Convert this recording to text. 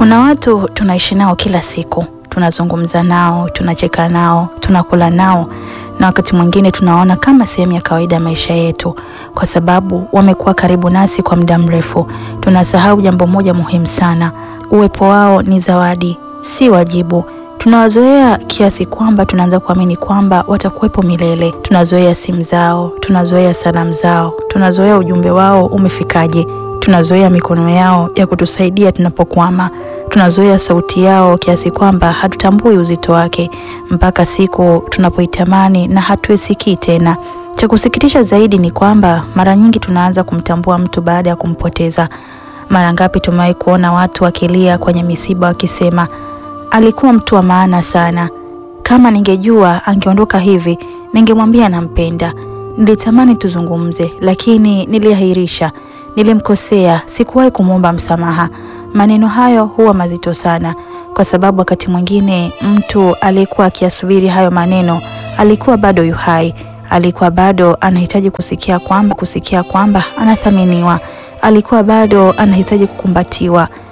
Kuna watu tunaishi nao kila siku, tunazungumza nao, tunacheka nao, tunakula nao na wakati mwingine tunaona kama sehemu ya kawaida ya maisha yetu, kwa sababu wamekuwa karibu nasi kwa muda mrefu. Tunasahau jambo moja muhimu sana: uwepo wao ni zawadi, si wajibu. Tunawazoea kiasi kwamba tunaanza kuamini kwamba watakuwepo milele. Tunazoea simu zao, tunazoea salamu zao, tunazoea ujumbe wao umefikaje, tunazoea mikono yao ya kutusaidia tunapokwama tunazoea sauti yao kiasi kwamba hatutambui uzito wake mpaka siku tunapoitamani na hatuisikii tena. Cha kusikitisha zaidi ni kwamba mara nyingi tunaanza kumtambua mtu baada ya kumpoteza. Mara ngapi tumewahi kuona watu wakilia kwenye misiba wakisema, alikuwa mtu wa maana sana. Kama ningejua angeondoka hivi, ningemwambia nampenda. Nilitamani tuzungumze, lakini niliahirisha. Nilimkosea, sikuwahi kumwomba msamaha. Maneno hayo huwa mazito sana, kwa sababu wakati mwingine mtu aliyekuwa akiyasubiri hayo maneno alikuwa bado yu hai, alikuwa bado anahitaji kusikia kwamba kusikia kwamba anathaminiwa, alikuwa bado anahitaji kukumbatiwa,